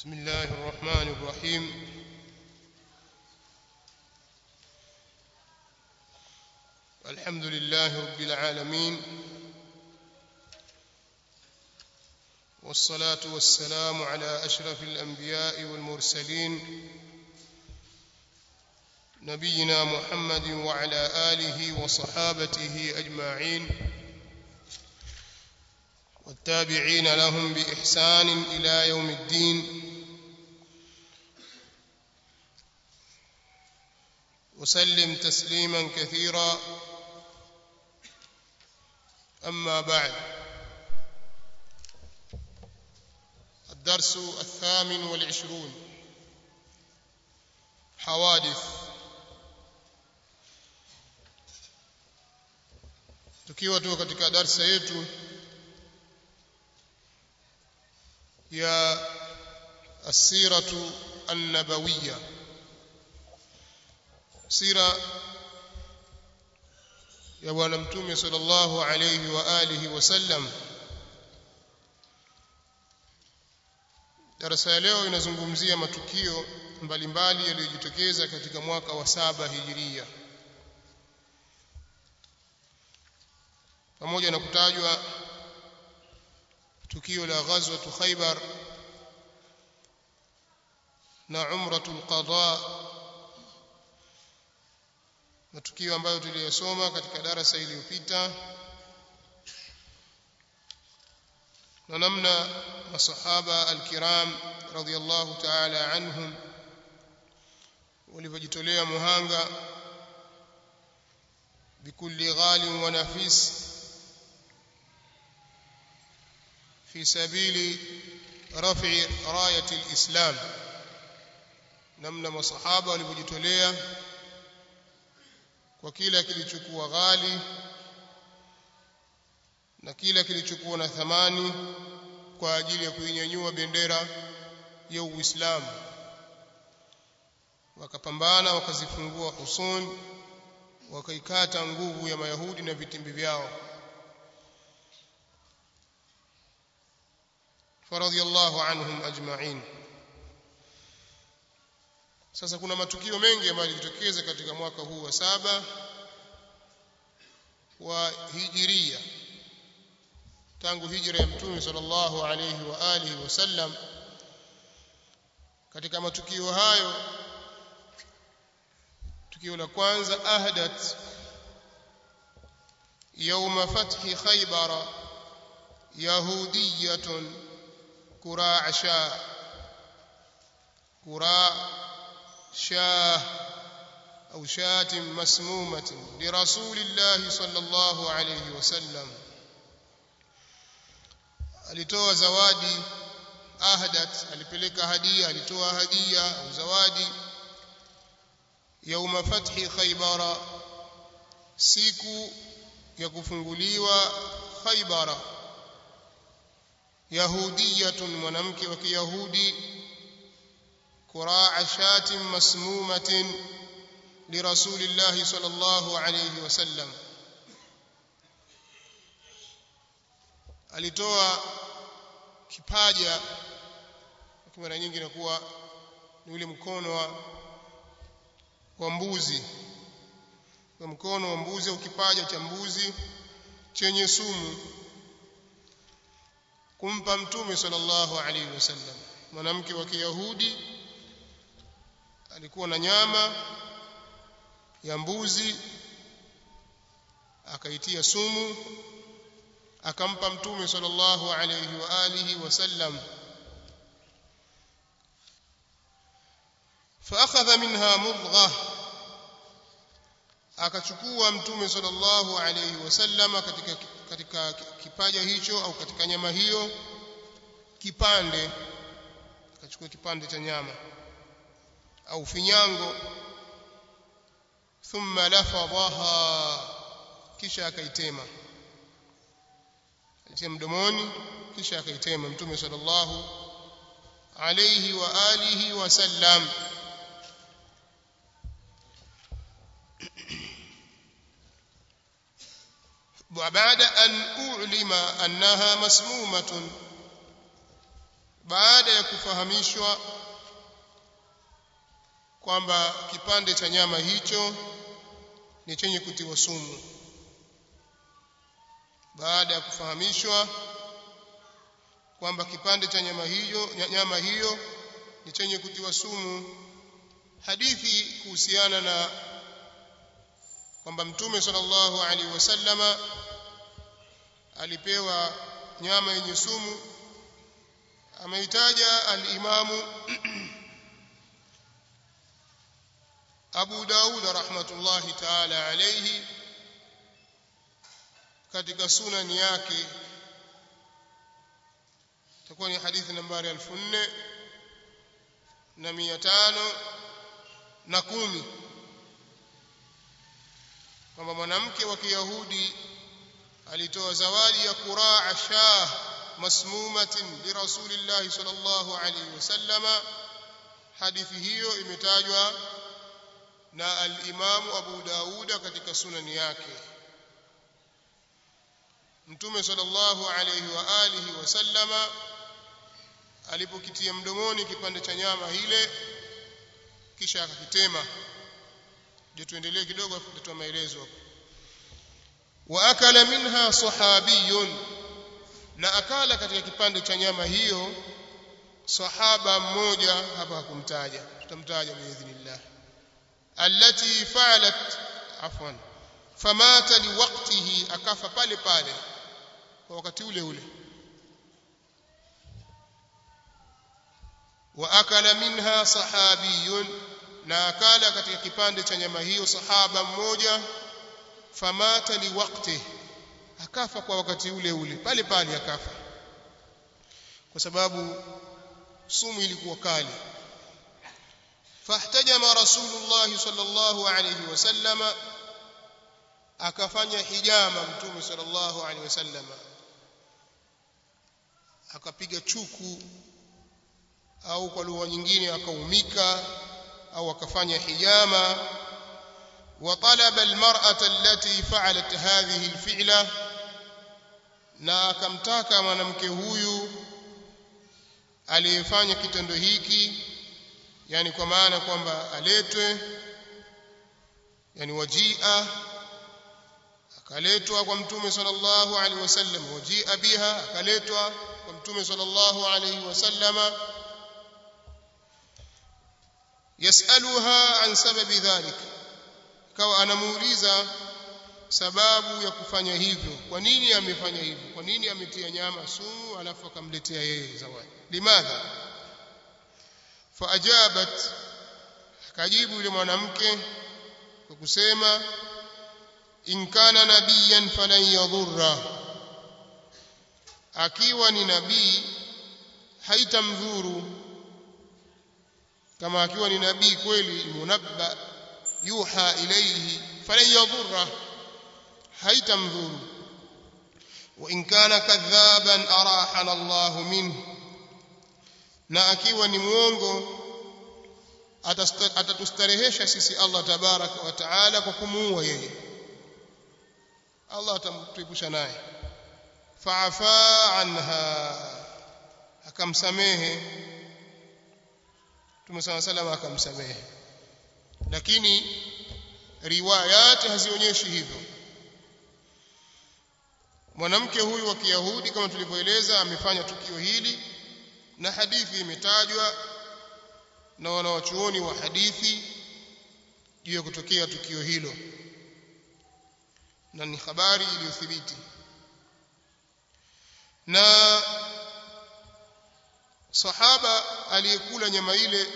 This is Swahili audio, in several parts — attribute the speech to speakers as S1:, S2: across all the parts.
S1: بسم الله الرحمن الرحيم الحمد لله رب العالمين والصلاة والسلام على أشرف الأنبياء والمرسلين نبينا محمد وعلى آله وصحابته أجمعين والتابعين لهم بإحسان إلى يوم الدين وسلم تسليما كثيرا أما بعد الدرس الثامن والعشرون حوادث tukiwa tu katika darsa yetu ya asiratu annabawiyya sira ya bwana mtume sallallahu alayhi wa alihi wasallam darasa ya leo inazungumzia matukio mbalimbali yaliyojitokeza katika mwaka wa saba hijiria pamoja na kutajwa tukio la ghazwatu Khaybar na umratul qada matukio ambayo tuliyosoma katika darasa iliyopita na namna masahaba alkiram radhiyallahu ta'ala anhum walivyojitolea muhanga bikulli ghalin wa nafis في سبيل رفع راية الإسلام namna masahaba walivyojitolea kwa kila kilichokuwa ghali na kila kilichokuwa na thamani kwa ajili ya kuinyanyua bendera ya Uislamu wakapambana wakazifungua husun wakaikata nguvu ya Mayahudi na vitimbi vyao فرضي الله عنهم أجمعين sasa kuna matukio mengi ambayo yalijitokeza katika mwaka huu wa saba wa hijiria tangu hijra ya mtume sallallahu alayhi wa alihi wasallam katika matukio hayo tukio la kwanza ahdat يوم فتح خيبر يهوديه كراع شاه كراع شاه أو شاة مسمومة لرسول الله صلى الله عليه وسلم alitoa zawadi ahdat alipeleka hadia alitoa hadia au zawadi yauma fathi khaybara siku ya kufunguliwa khaybara yahudiyatun mwanamke wa kiyahudi kuraa shatin masmumatin lirasulillahi sallallahu alayhi wasallam alitoa kipaja kwa mara nyingi inakuwa ni ule mkono wa, wa mbuzi kwa mkono wa mbuzi au kipaja cha mbuzi chenye sumu kumpa mtume sallallahu alaihi wasallam mwanamke wa kiyahudi alikuwa na nyama ya mbuzi akaitia sumu akampa mtume sallallahu alaihi wa alihi wasallam فاخذ منها مضغه akachukua mtume sallallahu alaihi wasallam katika katika kipaja hicho au katika nyama hiyo kipande akachukua kipande cha nyama au finyango thumma lafadhaha kisha akaitema alitia mdomoni kisha akaitema mtume sallallahu alayhi wa alihi wasallam وبعد أن أعلم أنها مسمومة baada ya kufahamishwa kwamba kipande cha nyama hicho ni chenye kutiwa sumu baada ya kufahamishwa kwamba kipande cha nyama hiyo nyama hiyo ni chenye kutiwa sumu hadithi kuhusiana na kwamba mtume sallallahu alaihi wasallama alipewa nyama yenye sumu ameitaja al-Imamu Abu Daud rahmatullahi ta'ala alayhi katika sunani yake itakuwa ni hadithi nambari 4000 na 500 na kumi kwamba mwanamke wa Kiyahudi alitoa zawadi ya kuraa shah masmumatin li rasulillahi sallallahu alayhi wasallama hadithi hiyo imetajwa na al-Imamu Abu Dauda katika sunani yake Mtume sallallahu alayhi wa alihi wasallama alipokitia mdomoni kipande cha nyama ile kisha akakitema je tuendelee kidogo tutatoa maelezo hapo wa akala minha sahabiyun na akala katika kipande cha nyama hiyo sahaba mmoja hapa hakumtaja tutamtaja biidhnillah allati fa'alat afwan famata liwaqtihi akafa pale pale kwa wakati ule ule wa akala minha sahabiyun na akala katika kipande cha nyama hiyo sahaba mmoja famata liwaqtihi akafa kwa wakati ule ule pale pale akafa kwa sababu sumu ilikuwa kali fahtajama rasulullah sallallahu alayhi wasallama akafanya hijama mtume sallallahu alayhi wasallama akapiga chuku au kwa lugha nyingine akaumika au akafanya hijama وطلب المرأة التي فعلت هذه الفعلة na akamtaka mwanamke huyu aliyefanya kitendo hiki yani kwa maana kwamba aletwe yani wajia akaletwa kwa mtume sallallahu alaihi wasallam wajia biha akaletwa kwa mtume sallallahu alaihi wasallama yasaluha an sababi dhalika kawa anamuuliza sababu ya kufanya hivyo kwa nini amefanya hivyo kwa nini ametia nyama sumu alafu akamletea yeye zawadi limadha faajabat akajibu yule mwanamke kwa kusema in kana nabiyan falan yadhurra akiwa ni nabii haitamdhuru kama akiwa ni nabii kweli munabba yuha ilayhi falan yadhurra haitamdhuru wa in kana kadhaban arahana Allah minhu na akiwa ni muongo atatustarehesha sisi Allah tabaraka wa taala kwa kumuua yeye Allah atamtuepusha naye fa'afa anha akamsamehe Mtume صلى الله عليه وسلم akamsamehe lakini riwayati hazionyeshi hivyo mwanamke huyu wa Kiyahudi kama tulivyoeleza amefanya tukio hili na hadithi imetajwa na wanawachuoni wa hadithi juu ya kutokea tukio hilo na ni habari iliyothibiti na sahaba aliyekula nyama ile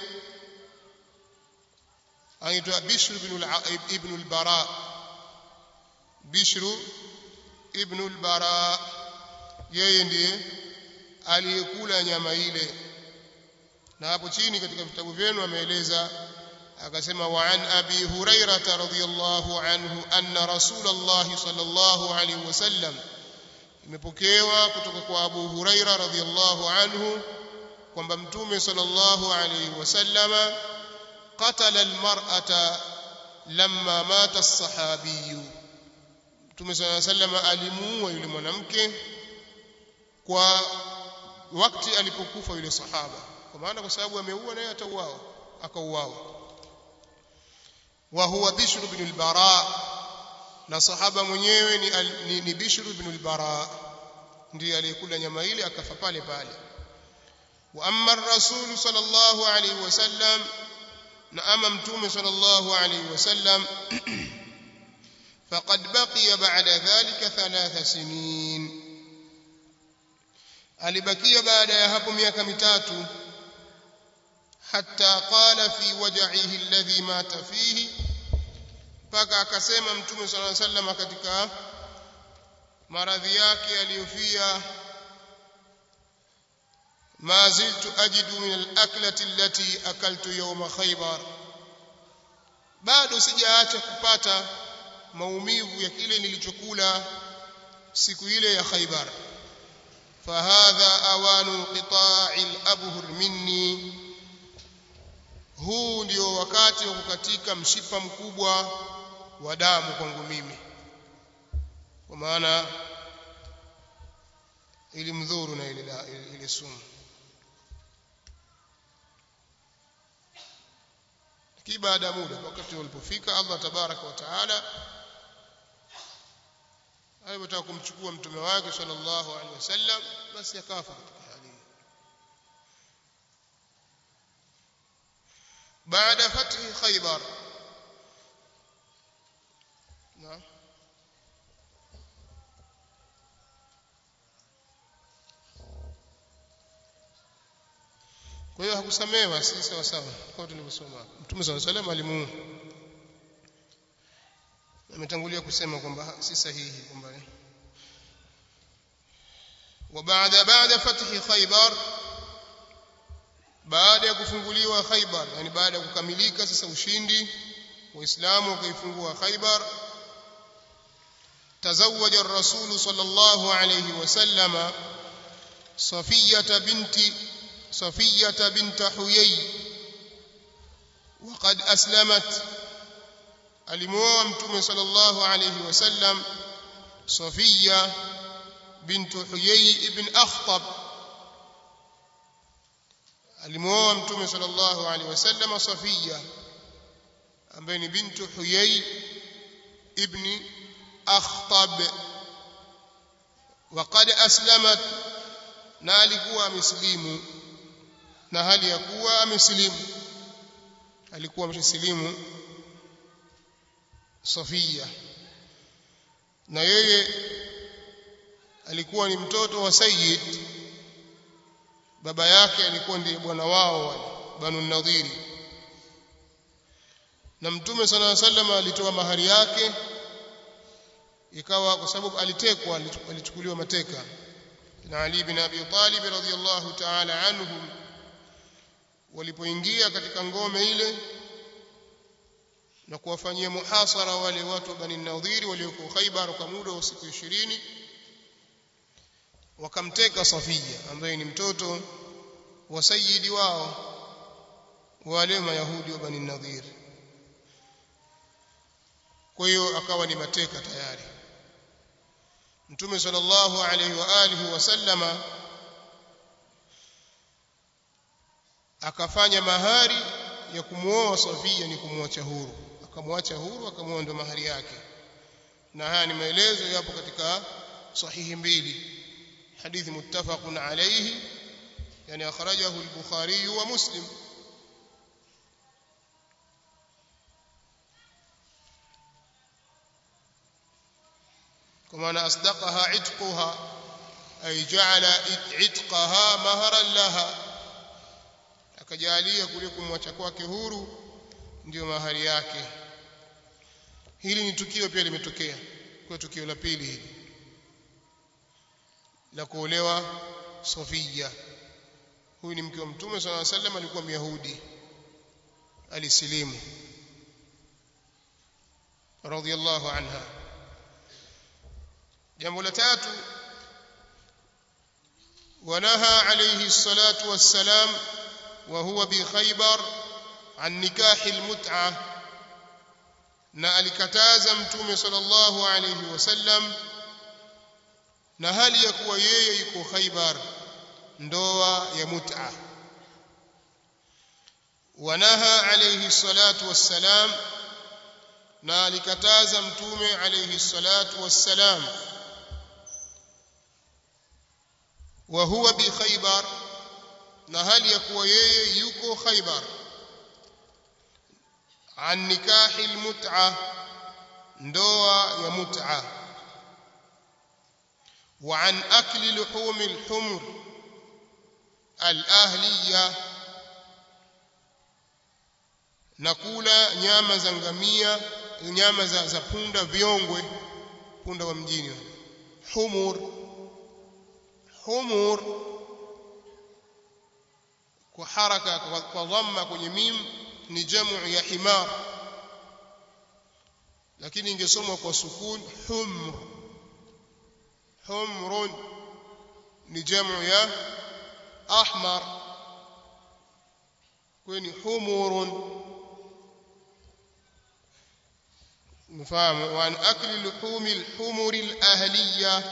S1: anaitwa Bishr ibn al-Bara Bishr ibn al-Bara yeye ndiye aliyekula nyama ile na hapo chini katika vitabu vyenu ameeleza akasema wa an abi hurairah radhiyallahu anhu anna rasulullah sallallahu alaihi wasallam imepokewa kutoka kwa abu hurairah radhiyallahu anhu kwamba mtume sallallahu alaihi wasallama qatala almar'ata lamma mata as-sahabiy mtume sallallahu alaihi wasallam alimuua yule mwanamke kwa wakati alipokufa yule sahaba kwa maana kwa sababu ameua naye atauawa akauawa wa huwa bishr ibn al-bara na sahaba mwenyewe ni, ni, ni bishr ibn al-bara ndiye aliyekula nyama ile akafa pale pale wa amma ar-rasul sallallahu alayhi wasallam na ama mtume sallallahu alayhi wasallam faqad baqiya ba'da dhalika thalatha sinin alibakia baada ya hapo miaka mitatu hatta qala fi waj'ihi alladhi mata fihi mpaka akasema mtume sallallahu alayhi wasallam katika maradhi yake aliyofia ما زلت أجد من الأكلة التي أكلت يوم خيبر bado sijaacha kupata maumivu ya kile nilichokula siku ile ya Khaybar fahadha awanu qita'i al-abhur minni huu ndio wakati wa kukatika mshipa mkubwa wa damu kwangu mimi kwa maana ilimdhuru na ile ile sumu lakini baada ya muda wakati ulipofika Allah tabaraka wa taala alipotaka kumchukua mtume wake sallallahu alaihi wasallam basi akafa katika hali hiyo baada fathi khaybar naam kwa hiyo hakusamewa si sawa sawa kwa tulivyosoma mtume swalla salam alimuua ametangulia kusema kwamba si sahihi kwamba وبعد بعد فتح خيبر baada ya kufunguliwa Khaybar yani baada ya kukamilika sasa ushindi waislamu wakaifungua Khaybar تزوج الرسول صلى الله عليه وسلم صفية بنت صفية بنت حيي وقد أسلمت alimuoa mtume sallallahu alayhi wasallam Safia bint Huyay ibn Akhtab alimuoa mtume sallallahu alayhi wasallam Safia ambaye ni bintu Huyay ibn Akhtab وقد أسلمت na alikuwa amesilimu na hali ya kuwa amesilimu alikuwa amesilimu Safia na yeye alikuwa ni mtoto wa Sayyid baba yake alikuwa ndiye bwana wao Banu Nadhiri na Mtume صلى الله عليه وسلم alitoa mahari yake ikawa kwa sababu alitekwa alichukuliwa mateka na Ali bin Abi Talib radhiyallahu ta'ala anhum walipoingia katika ngome ile na kuwafanyia muhasara wale watu wa Bani Nadhiri walioko Khaybar kwa muda wa siku 20 wakamteka Safia ambaye ni mtoto wa sayyidi wao wale mayahudi wa Bani Nadhir kwa hiyo akawa ni mateka tayari Mtume sallallahu alaihi wa alihi wasallama akafanya mahari ya kumuoa Safia ni kumwacha huru akamwacha huru akamwoa ndo mahari yake na haya ni maelezo yapo katika sahihi mbili hadithi muttafaqun alayhi yani akhrajahu al-bukhari wa muslim كما أن أصدقها عتقها أي جعل عتقها مهرا لها akajalia kule kumwacha kwake huru ndio mahari yake hili ni tukio pia limetokea kwa tukio la pili hili la kuolewa Sofia huyu ni mke wa mtume sallallahu alaihi wasallam alikuwa myahudi alisilimu radhiyallahu anha jambo la tatu ونهى عليه الصلاة والسلام وهو بخيبر عن نكاح المتعة na alikataza mtume sallallahu alayhi wasallam na hali ya kuwa yeye yuko Khaybar ndoa ya mut'a wanaha alayhi salatu wassalam na alikataza mtume alayhi salatu wassalam wa huwa bi khaybar na hali ya kuwa yeye yuko khaybar an nikahi almut'a ndoa ya mut'a wa an akli luhum alhumr alahliya na kula nyama za ngamia nyama za, za punda viongwe punda wa mjini humur humur kwa haraka kwa dhamma kwenye mim ni jamu ya himar lakini ingesomwa kwa sukun humr humrun ni jamu ya ahmar kweni humurun مفهوم وعن أكل لحوم الحمر الأهلية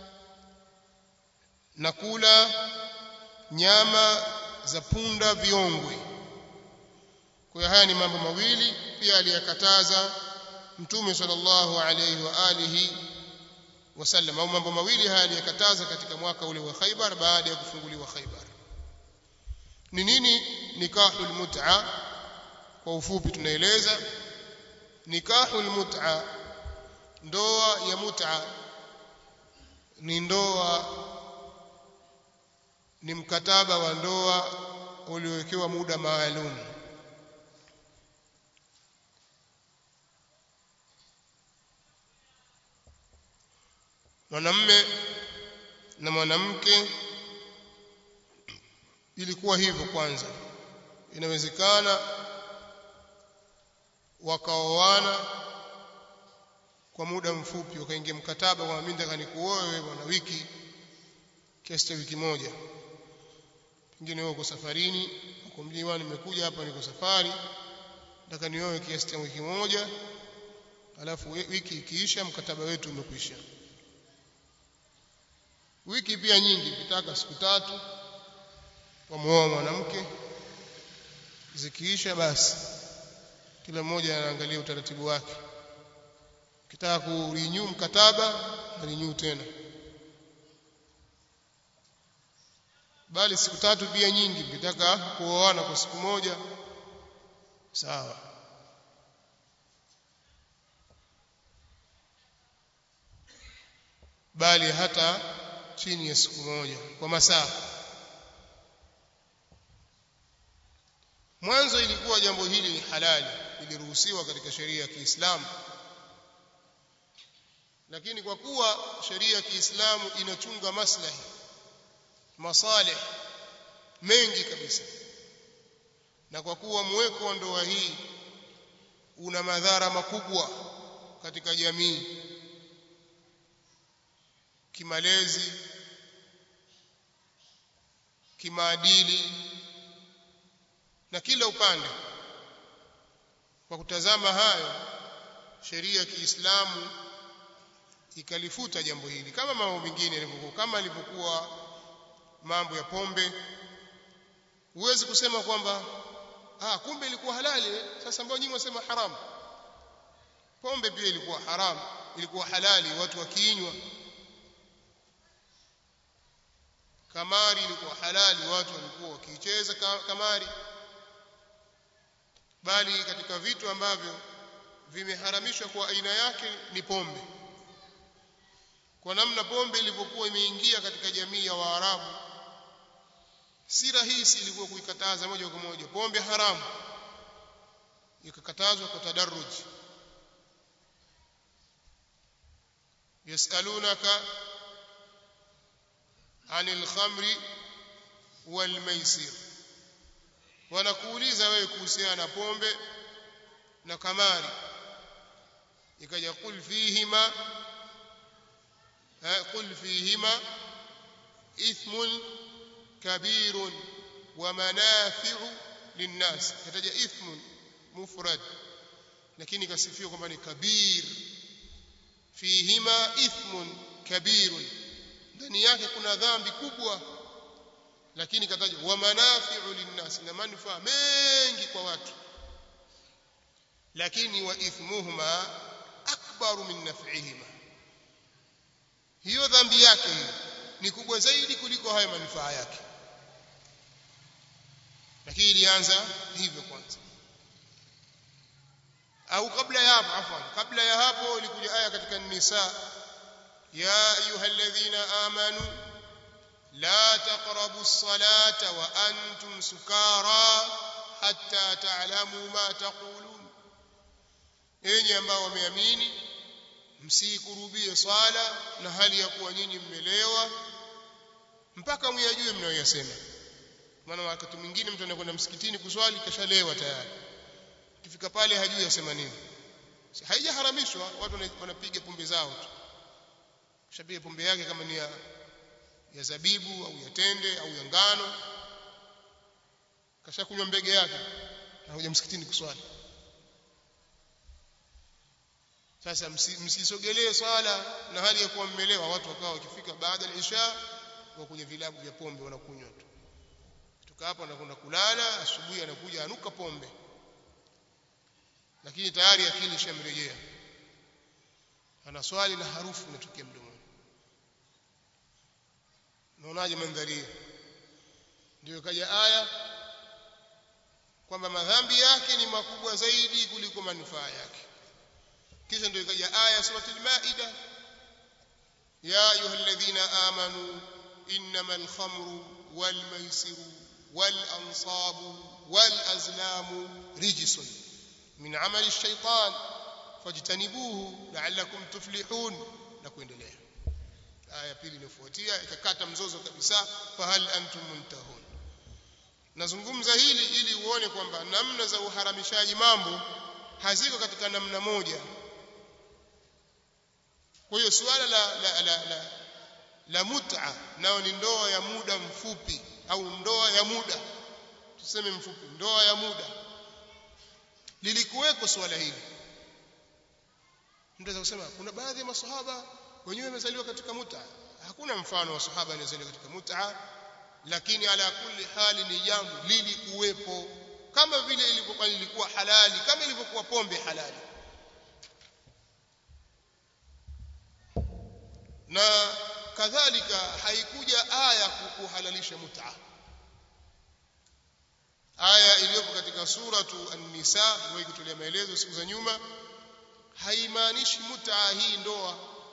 S1: نقول nyama za punda viongwe kwa haya ni mambo mawili pia aliyakataza mtume sallallahu alayhi wa alihi wasallam au mambo mawili haya aliyakataza katika mwaka ule wa Khaibar baada ya kufunguliwa Khaibar ni nini nikahul mut'a kwa ufupi tunaeleza nikahul mut'a ndoa ya mut'a ni ndoa ni mkataba wa ndoa uliowekewa muda maalum mwanamme na mwanamke ilikuwa hivyo kwanza inawezekana wakaoana kwa muda mfupi wakaingia mkataba kwa mimi nataka nikuoe wewe bwana wiki kiasi cha wiki moja pengine wewe uko safarini uko mjini nimekuja hapa niko safari nataka nioe kiasi cha wiki moja alafu wiki ikiisha mkataba wetu umekwisha wiki pia nyingi kitaka siku tatu wamuoa mwanamke zikiisha basi kila mmoja anaangalia utaratibu wake kitaka kurenew mkataba renew tena bali siku tatu pia nyingi mkitaka kuoana kwa siku moja sawa bali hata chini ya siku moja kwa masaa mwanzo ilikuwa jambo hili ni halali liliruhusiwa katika sheria ya Kiislamu lakini kwa kuwa sheria ya Kiislamu inachunga maslahi masalih mengi kabisa na kwa kuwa mweko wa ndoa hii una madhara makubwa katika jamii kimalezi kimaadili na kila upande kwa kutazama hayo sheria ya Kiislamu ikalifuta jambo hili kama mambo mengine yalivyokuwa kama ilivyokuwa mambo ya pombe huwezi kusema kwamba ah kumbe ilikuwa halali sasa mbona nyinyi wasema haramu pombe pia ilikuwa haramu ilikuwa halali watu wakiinywa kamari ilikuwa halali watu walikuwa wakicheza kamari bali katika vitu ambavyo vimeharamishwa kwa aina yake ni pombe kwa namna pombe ilivyokuwa imeingia katika jamii ya Waarabu si rahisi ilikuwa kuikataza moja kwa moja pombe haramu ikakatazwa kwa tadarruj yasalunaka anil khamri wal maisir wanakuuliza wewe kuhusiana na pombe na kamari ikaja kul fihima قل فيهما إثم كبير ومنافع للناس kataja إثم مفرد lakini kasifiwa kwamba ni kabir fihima ithmun kabir ndani yake kuna dhambi kubwa lakini kataja wa manafi'u linnas na manufaa mengi kwa watu lakini wa ithmuhuma akbaru min naf'ihima hiyo dhambi yake hiyo ni kubwa zaidi kuliko haya manufaa yake lakini ilianza hivyo kwanza au kabla ya hapo afwan kabla ya hapo ilikuja aya katika nisa ya ayyuhalladhina amanu la taqrabu as-salata wa antum sukara hatta ta'lamu ma taqulun enyi ambao wameamini msikurubie swala na hali ya kuwa nyinyi mmelewa mpaka myajue mnayoyasema maana wakati mwingine mtu anakwenda msikitini kuswali kashalewa tayari kifika pale hajui asema nini haijaharamishwa watu wanapiga pombe zao tu kishapiga pombe yake kama ni ya, ya zabibu au ya tende au ya ngano kashakunywa mbege yake anakuja msikitini kuswali sasa msisogelee swala na hali ya kuwa mmelewa watu wakawa wakifika baada ya isha wa kwenye vilabu vya pombe wanakunywa tu kutoka hapo anakwenda kulala asubuhi anakuja anuka pombe lakini tayari akili ishamrejea ana swali na harufu inatokea mdomoni unaonaje mandhari hiyo ndio kaja aya kwamba madhambi yake ni makubwa zaidi kuliko manufaa yake kisha ndio ikaja aya suratul maida ya ayyuhalladhina amanu innamal khamru wal maisiru wal ansabu wal azlamu rijsun min amali ash-shaytan fajtanibuhu la'allakum tuflihun na kuendelea aya pili inafuatia ikakata mzozo kabisa fahal antum muntahun nazungumza hili ili uone kwamba namna za uharamishaji mambo haziko katika namna moja kwa hiyo suala la la la, la, la mut'a nao ni ndoa ya muda mfupi au ndoa ya muda tuseme mfupi ndoa ya muda lilikuweko suala hili mtu kusema kuna baadhi ya masahaba wenyewe wamezaliwa katika mut'a hakuna mfano wa sahaba aliyezaliwa katika mut'a lakini ala kulli hali ni jambo lilikuwepo kama vile ilivyokuwa lilikuwa halali kama ilivyokuwa pombe halali na kadhalika haikuja aya kuhalalisha mut'a aya iliyopo katika suratu an-nisa ndio ikitolea maelezo siku za nyuma haimaanishi mut'a hii ndoa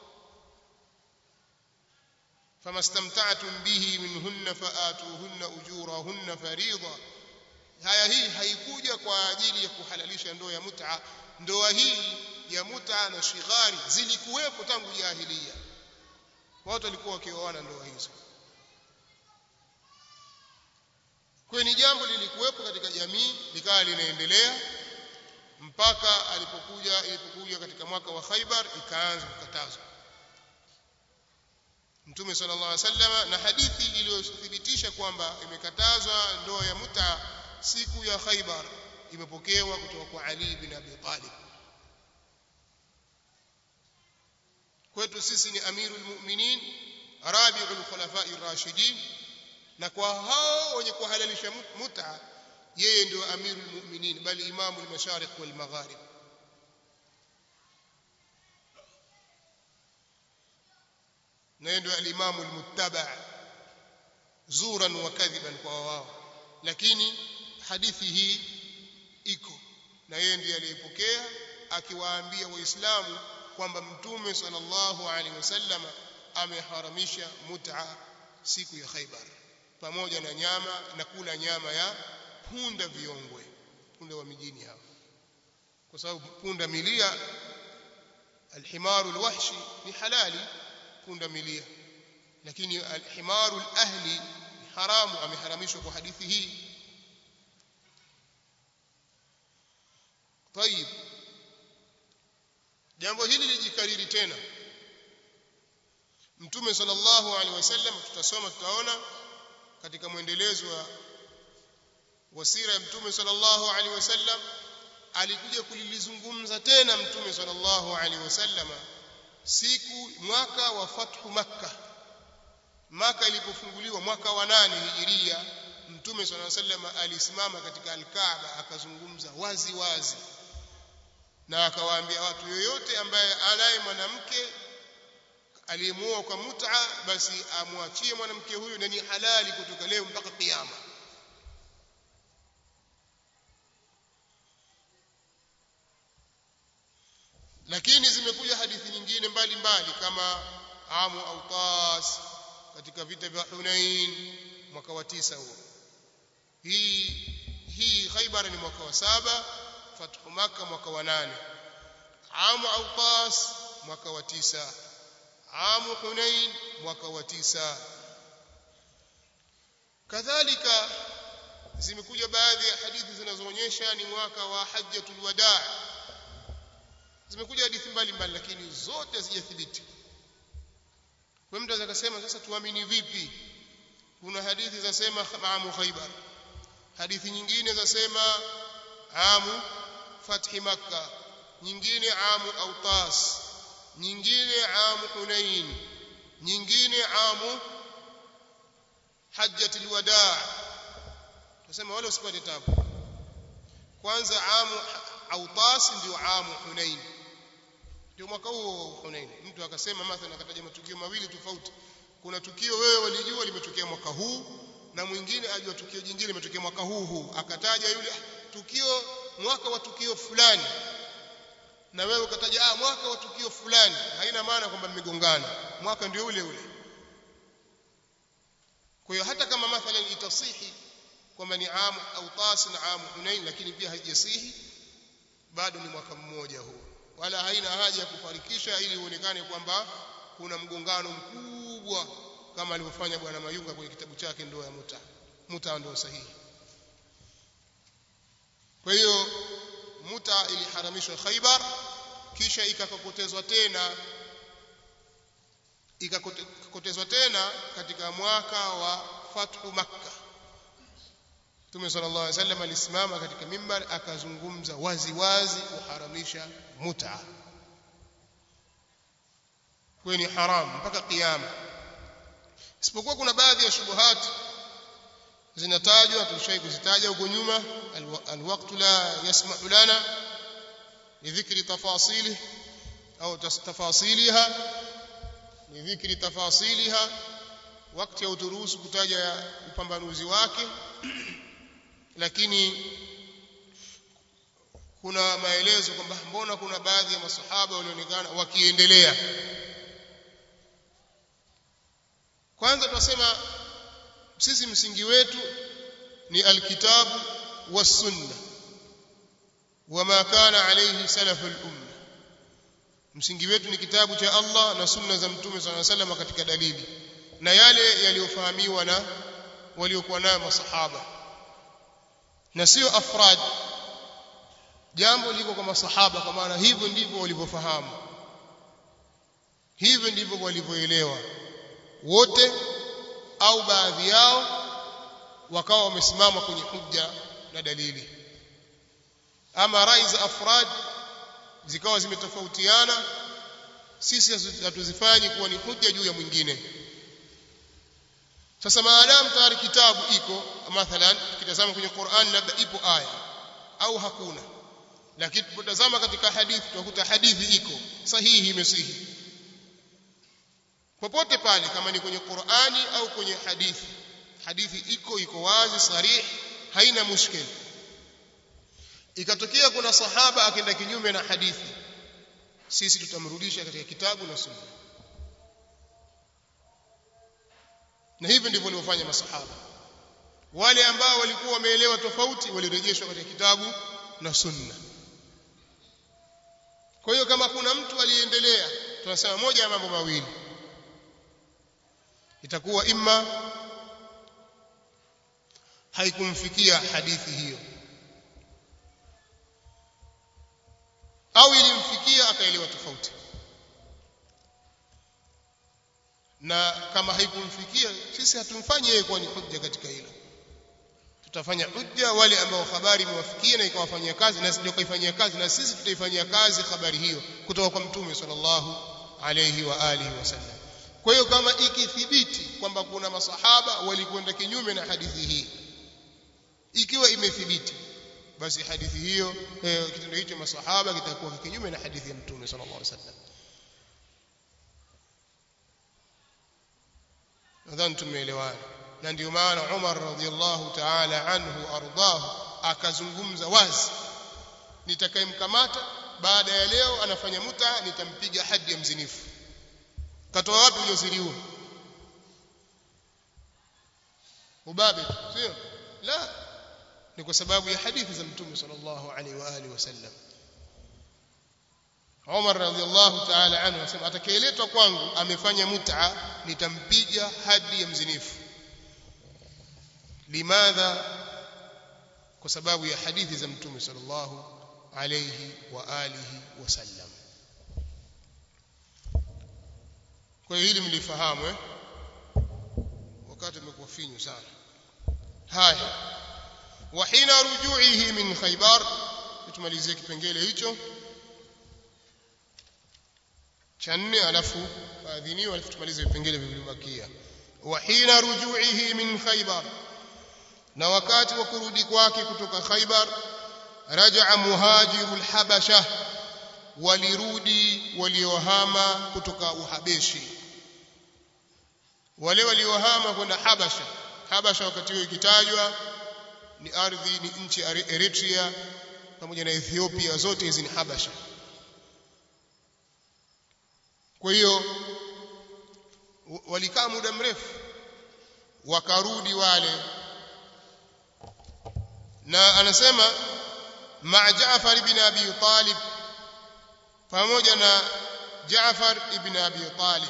S1: famastamta'tum bihi minhunna fa'atuhunna ujurahunna fariida haya hii haikuja kwa ajili ya kuhalalisha ndoa ya mut'a ndoa hii ya mut'a na shighari zilikuwepo tangu jahiliya watu walikuwa wakioana ndoa hizo kwa ni jambo lilikuwepo katika jamii likawa linaendelea mpaka alipokuja ilipokuja katika mwaka wa Khaibar ikaanza kukatazwa Mtume sallallahu alaihi wasallam na hadithi iliyothibitisha kwamba imekatazwa ndoa ya muta siku ya Khaibar imepokewa kutoka kwa Ali bin Abi Talib kwetu sisi ni amirul mu'minin rabiul khulafai rashidin na kwa hao wenye kuhalalisha muta yeye ndio amirul mu'minin bali imamu al-mashariq wal magharib na yeye ndio al-imamu al-muttaba zuran wa kadhiban kwa wao lakini hadithi hii iko na yeye ndiye aliyepokea akiwaambia waislamu kwamba mtume sallallahu alaihi wasallam ameharamisha mut'a siku ya Khaibar pamoja na nyama na kula nyama ya punda viongwe punda wa mijini hao kwa sababu punda milia alhimaru alwahshi ni halali punda milia lakini alhimaru alahli ni haramu ameharamishwa kwa hadithi hii طيب jambo hili lijikariri tena mtume sallallahu alaihi wasallam tutasoma tutaona katika mwendelezo wa wasira ya mtume sallallahu alaihi wasallam alikuja kulilizungumza tena mtume sallallahu alaihi wasallam siku mwaka wa fathu makkah maka ilipofunguliwa mwaka wa nane hijiria mtume swalla sallam alisimama katika alkaaba akazungumza wazi wazi na akawaambia watu yoyote ambaye anaye mwanamke aliyemuoa kwa mut'a basi amwachie mwanamke huyu na ni halali kutoka leo mpaka kiyama lakini zimekuja hadithi nyingine mbalimbali kama amu autas katika vita vya Hunain mwaka wa tisa huo hii hii Khaybar ni mwaka wa saba fathu Makkah mwaka wa nane amu autas mwaka wa tisa amu Hunain mwaka wa tisa kadhalika zimekuja baadhi ya hadithi zinazoonyesha ni mwaka wa hajjatul wadaa zimekuja hadithi mbalimbali lakini zote hazijathibiti kwa mtu anaweza kusema sasa tuamini vipi kuna hadithi zasema amu khaybar hadithi nyingine zasema amu fathi makkah nyingine amu autas nyingine amu hunain nyingine amu hajjatul wadaa tunasema wale usipate tabu kwanza amu autas ndio amu hunain ndio mwaka huo Hunain mtu akasema mathalan akataja matukio mawili tofauti kuna tukio wewe walijua limetokea mwaka huu na mwingine ajua tukio jingine limetokea mwaka huu huu akataja yule tukio mwaka wa tukio fulani na wewe ukataja ah mwaka wa tukio fulani haina maana kwamba mmegongana mwaka ndio ule ule kwa hiyo hata kama mathalan itasihi kwamba ni amu au tas na amu Hunain lakini pia haijasihi bado ni mwaka mmoja huu wala haina haja ya kufarikisha ili uonekane kwamba kuna mgongano mkubwa kama alivyofanya bwana Mayunga kwenye kitabu chake ndoa ya muta muta ndio sahihi kwa hiyo muta iliharamishwa Khaibar kisha ikakokotezwa tena ikakokotezwa tena katika mwaka wa fathu makkah Mtume sallallahu alaihi wasallam alisimama katika mimbar akazungumza wazi wazi kuharamisha muta. Kwa ni haram mpaka kiyama. Isipokuwa kuna baadhi ya shubuhat zinatajwa tulishai kuzitaja huko nyuma alwaqtu la yasma'u lana lidhikri tafasili au tafasiliha lidhikri tafasiliha wakati hauturuhusu kutaja upambanuzi wake lakini kuna maelezo kwamba mbona kuna baadhi ya masahaba walionekana wakiendelea kwanza tunasema sisi msingi wetu ni alkitabu was-sunna wama kana alayhi salaful umma msingi wetu ni kitabu cha Allah na sunna za mtume صلى الله عليه وسلم katika dalili na yale yaliyofahamiwa na waliokuwa nayo masahaba na sio afrad jambo liko kwa masahaba kwa maana hivyo ndivyo walivyofahamu hivyo ndivyo walivyoelewa wote au baadhi yao wakawa wamesimama kwenye hujja na dalili ama rai za afrad zikawa zimetofautiana sisi hatuzifanyi kuwa ni hujja juu ya mwingine sasa maadamu tayari kitabu iko mathalan tukitazama kwenye Qur'an labda ipo aya au hakuna lakini tupotazama katika hadithi tutakuta hadithi iko sahihi imesihi popote pale kama ni kwenye Qur'ani au kwenye hadithi hadithi iko iko wazi sarih haina mushkil ikatokea kuna sahaba akaenda kinyume na hadithi sisi tutamrudisha katika kitabu na sunna na hivyo ndivyo walivyofanya masahaba wale ambao walikuwa wameelewa tofauti walirejeshwa katika kitabu na sunna kwa hiyo kama kuna mtu aliendelea tunasema moja ya mambo mawili itakuwa imma haikumfikia hadithi hiyo au ilimfikia akaelewa tofauti na kama haikumfikia sisi hatumfanyi yeye kuwa ni hujja katika hilo tutafanya hujja wale ambao habari imewafikia na ikawafanyia kazi na sio kaifanyia kazi na sisi tutaifanyia kazi habari hiyo kutoka kwa mtume sallallahu alayhi wa alihi wasallam kwa hiyo kama ikithibiti kwamba kuna masahaba walikwenda kinyume na hadithi hii ikiwa imethibiti basi hadithi hiyo eh, kitendo hicho masahaba kitakuwa kinyume na hadithi ya mtume sallallahu alaihi wasallam nadhani tumeelewana na ndio maana Umar radhiallahu ta'ala anhu ardahu akazungumza wazi nitakayemkamata baada ya leo anafanya muta nitampiga hadi ya mzinifu katoa wapi ujasiri huo ubabe sio la ni kwa sababu ya hadithi za mtume sallallahu alaihi wa alihi wasallam Umar radhiallahu ta'ala anhu anasema atakayeletwa kwangu amefanya mut'a nitampiga hadi ya mzinifu limadha kwa sababu ya hadithi za mtume sallallahu alayhi wa alihi wasallam kwa hiyo hili mlifahamu eh wakati umekuwa finyu sana haya wa hina rujuihi min khaybar tumalizie kipengele hicho cha nne alafu faadhiniwa alafu tumalize vipengele vilivyobakia wa hina rujuihi min khaybar na wakati wa kurudi kwake kutoka khaybar rajaa muhajirul habasha walirudi waliohama kutoka uhabeshi wale waliohama kwenda habasha habasha wakati huo ikitajwa ni ardhi ni nchi Eritrea pamoja na Ethiopia zote hizi ni habasha kwa hiyo walikaa muda mrefu wakarudi wale na anasema ma Jaafar ibn Abi Talib pamoja na Jaafar ibn Abi Talib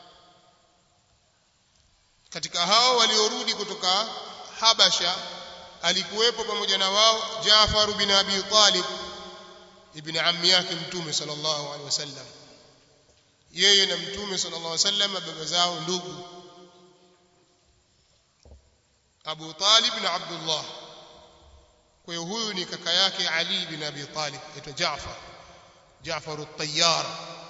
S1: katika hao waliorudi kutoka Habasha alikuwepo pamoja na wao Jaafar ibn Abi Talib ibn ammi yake mtume sallallahu alaihi wasallam yeye na mtume sallallahu alaihi wasallam baba zao ndugu Abu Talib na Abdullah kwa hiyo huyu ni kaka yake Ali bin Abi Talib aitwa Jaafar Jaafar at-Tayyar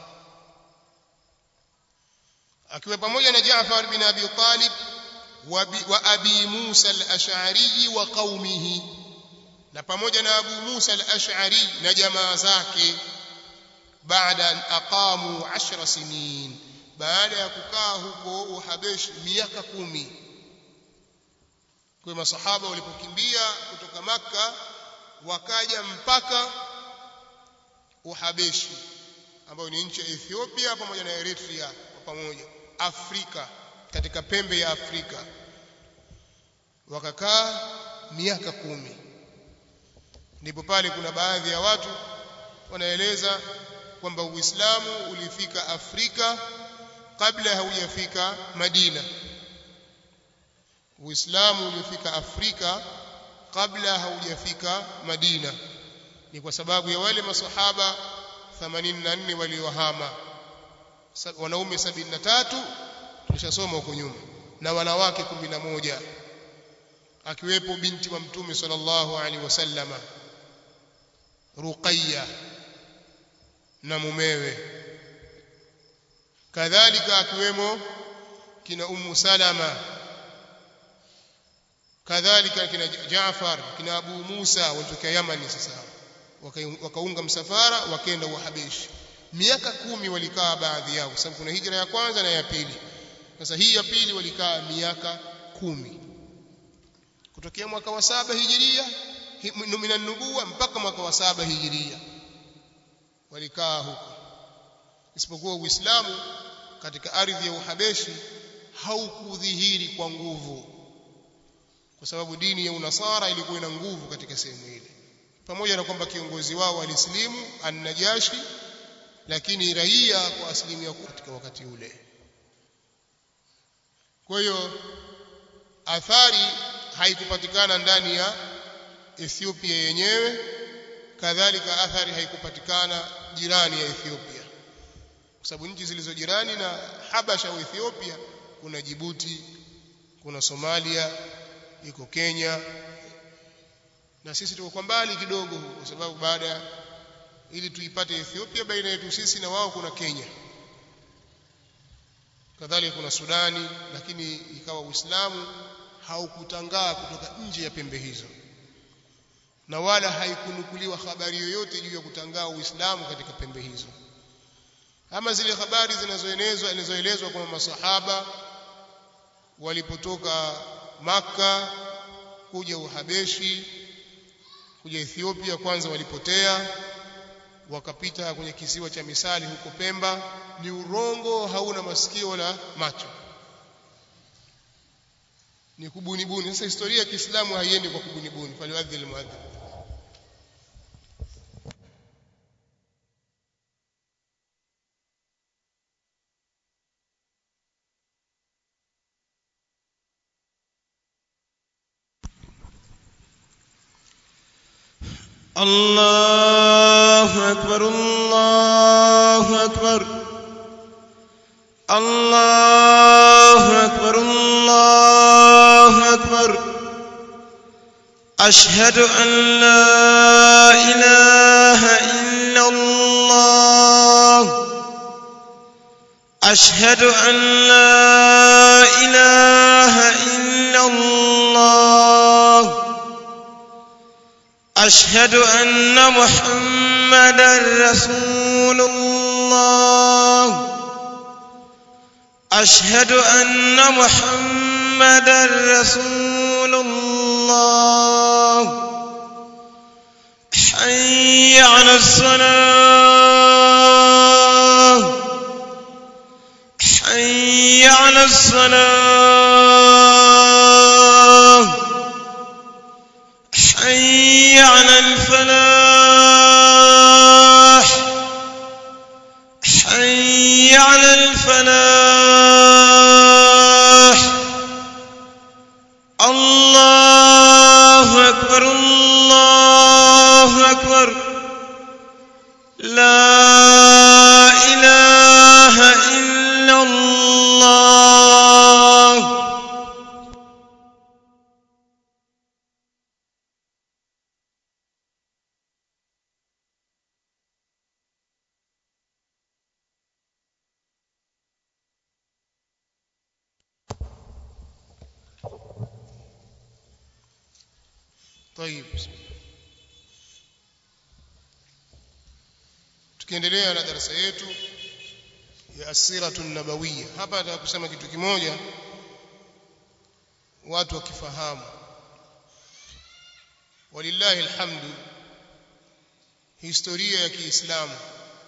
S1: akiwa pamoja na Jaafar bin Abi Talib wa Abi Musa al-Ash'ari wa qaumihi na pamoja na Abu Musa al-Ash'ari na jamaa zake baada an aqamu 10 sinin baada ya kukaa huko Uhabeshi miaka kumi kwa masahaba walipokimbia kutoka maka wakaja mpaka Uhabeshi ambayo ni nchi ya Ethiopia pamoja na Eritrea kwa pamoja Afrika katika pembe ya Afrika wakakaa miaka kumi ndipo pale kuna baadhi ya watu wanaeleza kwamba Uislamu ulifika Afrika kabla haujafika Madina Uislamu ulifika Afrika kabla haujafika Madina ni kwa sababu ya wale masahaba 84 waliohama wanaume 73 tulishasoma huko nyuma na wanawake 11 akiwepo binti wa mtume sallallahu alaihi wasallama Ruqayya na mumewe kadhalika akiwemo kina Ummu Salama kadhalika kina Jaafar kina Abu Musa walitokea Yamani sasa wakaunga msafara wakaenda Uhabeshi miaka kumi walikaa baadhi yao kwa sababu kuna hijra ya kwanza na ya pili sasa hii ya pili walikaa miaka kumi kutokea mwaka wa saba hijiria minan nubuwa mpaka mwaka wa saba hijiria walikaa huko isipokuwa Uislamu katika ardhi ya Uhabeshi haukudhihiri kwa nguvu kwa sababu dini ya unasara ilikuwa ina nguvu katika sehemu ile pamoja na kwamba kiongozi wao alislimu an-Najashi lakini raia kwa asilimia katika wakati ule kwa hiyo athari haikupatikana ndani ya Ethiopia yenyewe kadhalika athari haikupatikana jirani ya Ethiopia kwa sababu nchi zilizo jirani na Habasha au Ethiopia kuna Djibouti kuna Somalia iko Kenya na sisi tuko kwa mbali kidogo kwa sababu baada ili tuipate Ethiopia baina yetu sisi na wao kuna Kenya kadhalika kuna Sudani lakini ikawa Uislamu haukutangaa kutoka nje ya pembe hizo na wala haikunukuliwa habari yoyote juu ya kutangaa Uislamu katika pembe hizo ama zile habari zinazoenezwa zinazoelezwa kwamba masahaba walipotoka maka kuja Uhabeshi kuja Ethiopia kwanza walipotea wakapita kwenye kisiwa cha Misali huko Pemba ni urongo hauna masikio wala macho ni kubunibuni sasa historia ya Kiislamu haiendi kwa kubunibuni faliwadhi almuadhdhin
S2: الله أكبر الله أكبر الله أكبر الله أكبر أشهد أن لا إله إلا الله أشهد أن لا إله إلا الله أشهد أن محمدا رسول الله أشهد أن محمدا رسول الله حي على الصلاة حي على الصلاة حي على الفلاح حي على الفلاح الله أكبر الله أكبر لا إله إلا الله
S1: طيب tukiendelea na darasa yetu ya asiratu nabawiyya hapa nataka kusema kitu kimoja watu wakifahamu walillahi alhamdu historia ya Kiislamu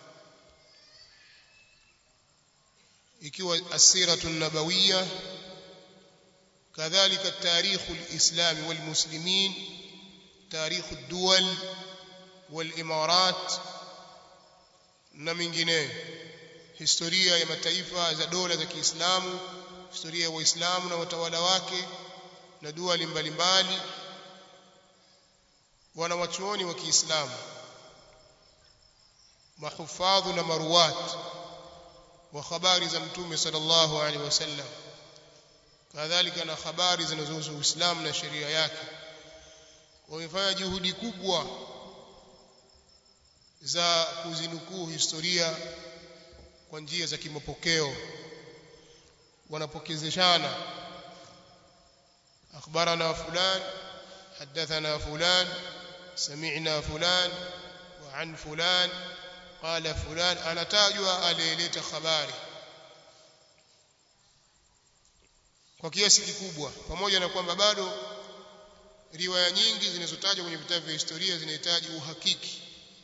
S1: ikiwa asiratu nabawiyya kadhalika tarikhu alislami walmuslimin تاريخ الدول والإمارات na mingineyo historia ya mataifa za dola za Kiislamu historia ya Waislamu na watawala wake na duali mbalimbali wanawachuoni wa Kiislamu mahufadhu na maruwat wa habari za mtume sallallahu alaihi wasallam kadhalika na habari zinazohusu Uislamu na sheria yake wamefanya juhudi kubwa za kuzinukuu historia kwa njia za kimapokeo wanapokezeshana akhbarana fulan hadathana fulan sami'na fulan wa an fulan qala fulan anatajwa aliyeleta habari kwa kiasi kikubwa pamoja na kwamba bado riwaya nyingi zinazotajwa kwenye vitabu vya historia zinahitaji uhakiki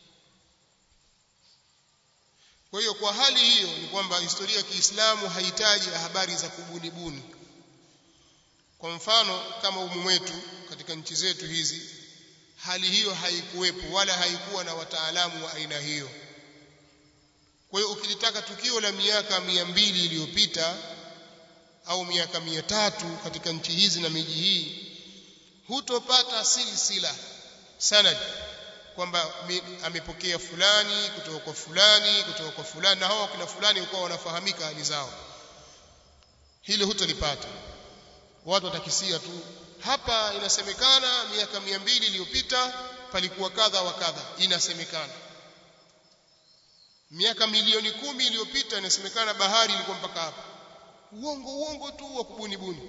S1: kwa hiyo kwa hali hiyo ni kwamba historia ya Kiislamu haihitaji habari za kubunibuni kwa mfano kama umu wetu katika nchi zetu hizi hali hiyo haikuwepo wala haikuwa na wataalamu wa aina hiyo kwa hiyo ukilitaka tukio la miaka mia mbili iliyopita au miaka mia tatu katika nchi hizi na miji hii hutopata silsila sanad kwamba amepokea fulani kutoka kwa fulani kutoka kwa fulani na hao kina fulani walikuwa wanafahamika hali zao hilo hutolipata watu watakisia tu hapa inasemekana miaka mia mbili iliyopita palikuwa kadha wa kadha inasemekana miaka milioni kumi iliyopita inasemekana bahari ilikuwa mpaka hapa uongo uongo tu wa kubuni buni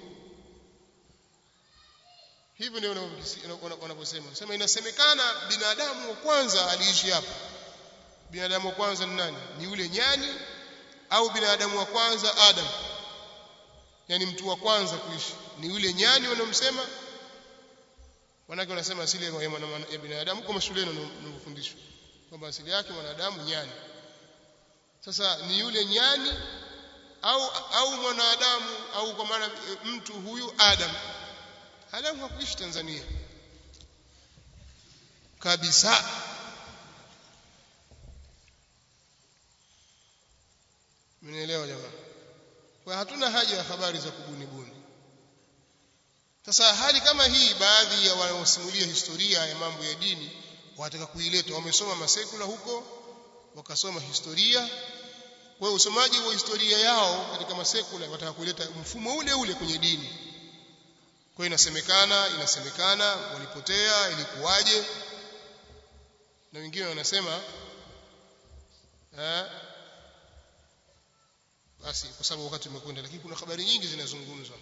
S1: hivyo ndio wanavyosema sema inasemekana binadamu wa kwanza aliishi hapa binadamu wa kwanza ni nani ni yule nyani au binadamu wa kwanza adam yani mtu wa kwanza kuishi ni yule nyani wanaomsema wanake wanasema asili ya, ya binadamu kama shuleni wanavyofundishwa kwamba asili yake mwanadamu nyani sasa ni yule nyani au au mwanadamu au kwa maana mtu huyu Adam Adam hakuishi Tanzania kabisa Mnaelewa jamaa kwa hatuna haja ya habari za kubuni buni sasa hali kama hii baadhi ya wanaosimulia historia ya mambo ya dini wataka kuileta wamesoma masekula huko wakasoma historia kwa hiyo usomaji wa historia yao katika masekula wataka kuleta mfumo ule ule kwenye dini kwa hiyo inasemekana inasemekana walipotea ilikuwaje na wengine wanasema eh basi kwa sababu wakati umekwenda lakini kuna habari nyingi zinazungumzwa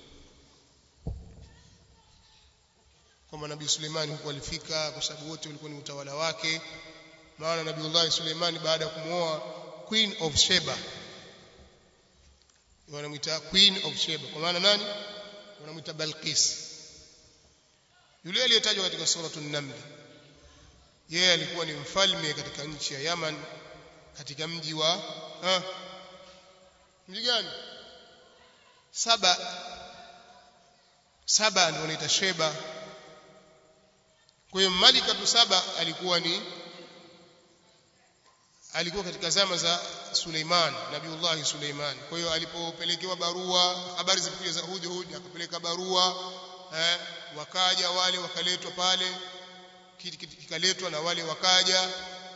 S1: kwamba nabii Suleimani huko alifika kwa sababu wote walikuwa ni utawala wake maana nabiiullah Suleimani baada ya kumwoa queen of Sheba wanamuita queen of Sheba kwa maana nani wanamuita Balqis yule aliyetajwa katika suratul Naml yeye alikuwa ni mfalme katika nchi ya Yaman katika mji wa ha, mji gani Saba Saba ndio wanaita Sheba kwa hiyo Malika Saba alikuwa ni alikuwa katika zama za Suleiman Nabiullah Suleiman kwa hiyo alipopelekewa barua habari zilikuja za Hud Hud akapeleka barua eh, wakaja wale wakaletwa pale kikaletwa na wale wakaja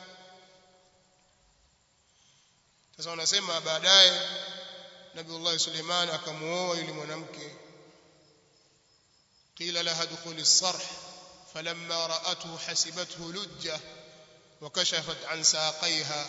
S1: sasa wanasema baadaye Nabiullah Suleiman akamuoa yule mwanamke qila laha dukhuli as-sarh falamma ra'atuhu hasibathu lujja وكشفت عن ساقيها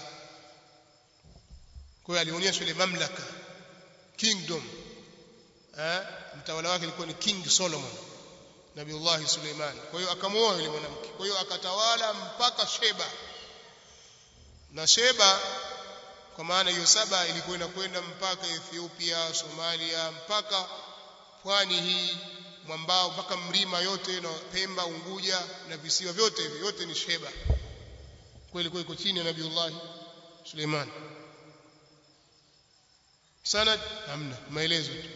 S1: kwa alionyesha ile mamlaka kingdom eh mtawala wake alikuwa ni king Solomon Nabiullah Suleiman kwa hiyo akamuoa yule mwanamke kwa hiyo akatawala mpaka Sheba na Sheba kwa maana hiyo saba ilikuwa inakwenda mpaka Ethiopia Somalia mpaka pwani hii mwambao mpaka mlima yote na Pemba Unguja na visiwa vyote hivi yote ni Sheba kwa ilikuwa iko chini ya Nabiullah Suleiman sanad hamna maelezo tu